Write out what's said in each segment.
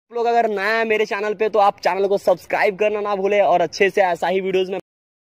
आप लोग अगर नया है मेरे चैनल पे तो आप चैनल को सब्सक्राइब करना ना भूले और अच्छे से ऐसा ही वीडियोस में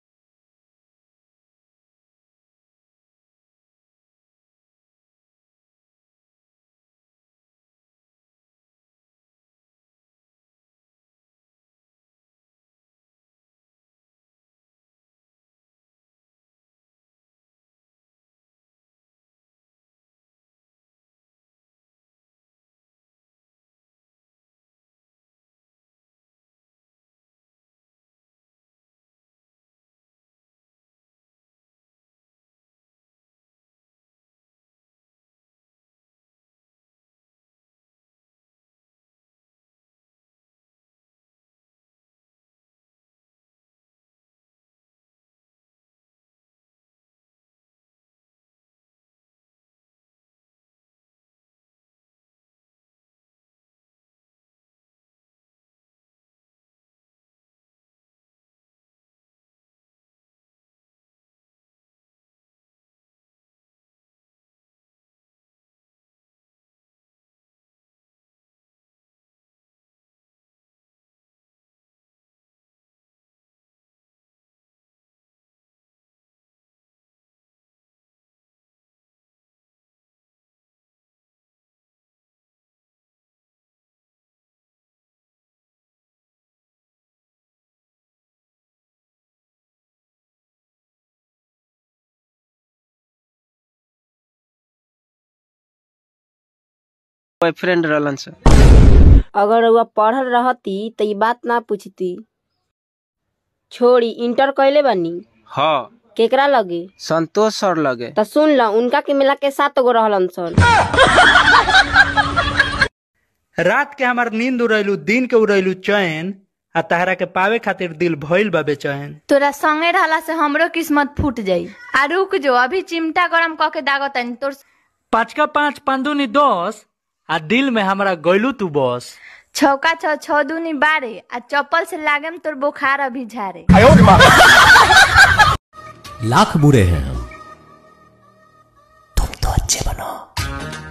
बॉयफ्रेंड रहलन से अगर रउआ पढ़ल रहती त ई बात ना पूछती छोड़ी इंटर कैले बानी हाँ केकरा लगे संतोष सर लगे त सुन ल उनका के मिला के सात गो रहलन सन रात के हमार नींद उड़ैलू दिन के उड़ैलू चैन आ तहरा के पावे खातिर दिल भइल बा बेचैन तोरा संगे रहला से हमरो किस्मत फूट जाई आ रुक जो अभी चिमटा गरम क के दागतनी तोर पाँच का पाँच पंदुनी दस आ दिल में हमारा गैलू तू बस छौका छ छौ दूनी बारे आ चप्पल से लागेम तोर बुखार अभी झारे लाख बुरे हैं हम तुम तो अच्छे बनो